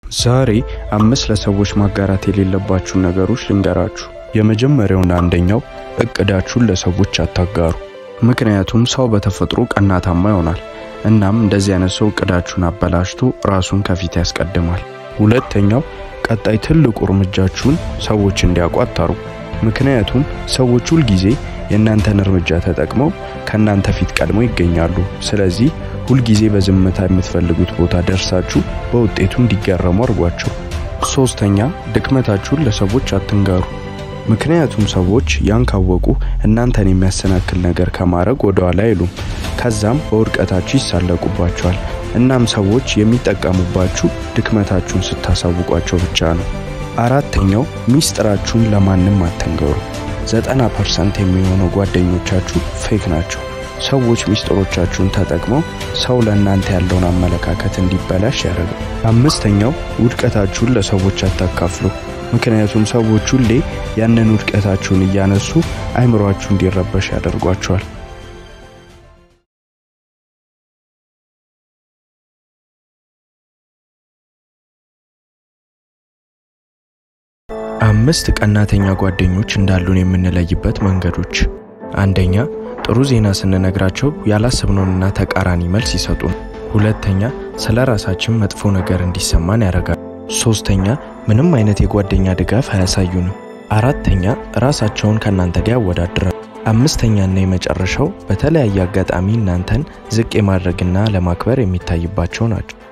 ዛሬ አምስት ለሰዎች ማጋራት የሌለባችሁን ነገሮች ልንገራችሁ። የመጀመሪያውና አንደኛው እቅዳችሁን ለሰዎች አታጋሩ። ምክንያቱም ሰው በተፈጥሮ ቀናታማ ይሆናል። እናም እንደዚህ አይነት ሰው እቅዳችሁን አበላሽቶ ራሱን ከፊት ያስቀድማል። ሁለተኛው ቀጣይ ትልቁ እርምጃችሁን ሰዎች እንዲያውቁ አታሩ። ምክንያቱም ሰዎች ሁልጊዜ የእናንተን እርምጃ ተጠቅመው ከእናንተ ፊት ቀድሞ ይገኛሉ። ስለዚህ ሁልጊዜ በዝምታ የምትፈልጉት ቦታ ደርሳችሁ በውጤቱ እንዲገረሙ አድርጓቸው። ሶስተኛ ድክመታችሁን ለሰዎች አትንገሩ። ምክንያቱም ሰዎች ያን ካወቁ እናንተን የሚያሰናክል ነገር ከማድረግ ወደ ኋላ አይሉም። ከዛም በውድቀታችሁ ይሳለቁባቸዋል። እናም ሰዎች የሚጠቀሙባችሁ ድክመታችሁን ስታሳውቋቸው ብቻ ነው። አራተኛው ሚስጥራችሁን ለማንም አትንገሩ። ዘጠና ፐርሰንት የሚሆነው ጓደኞቻችሁ ፌክ ናቸው። ሰዎች ሚስጥሮቻችሁን ተጠቅመው ሰው ለእናንተ ያለውን አመለካከት እንዲበላሽ ያደርጋል። አምስተኛው ውድቀታችሁን ለሰዎች አታካፍሉ። ምክንያቱም ሰዎች ሁሌ ያንን ውድቀታችሁን እያነሱ አይምሯችሁ እንዲረበሽ ያደርጓቸዋል። አምስት ቀናተኛ ጓደኞች እንዳሉን የምንለይበት መንገዶች፣ አንደኛ ጥሩ ዜና ስንነግራቸው ያላሰብነውንና ተቃራኒ መልስ ይሰጡን። ሁለተኛ ስለ ራሳችን መጥፎ ነገር እንዲሰማን ያደርጋል። ሶስተኛ ምንም አይነት የጓደኛ ድጋፍ አያሳዩንም። አራተኛ ራሳቸውን ከእናንተ ጋር ያወዳድራል። አምስተኛና የመጨረሻው በተለያየ አጋጣሚ እናንተን ዝቅ የማድረግና ለማክበር የሚታይባቸው ናቸው።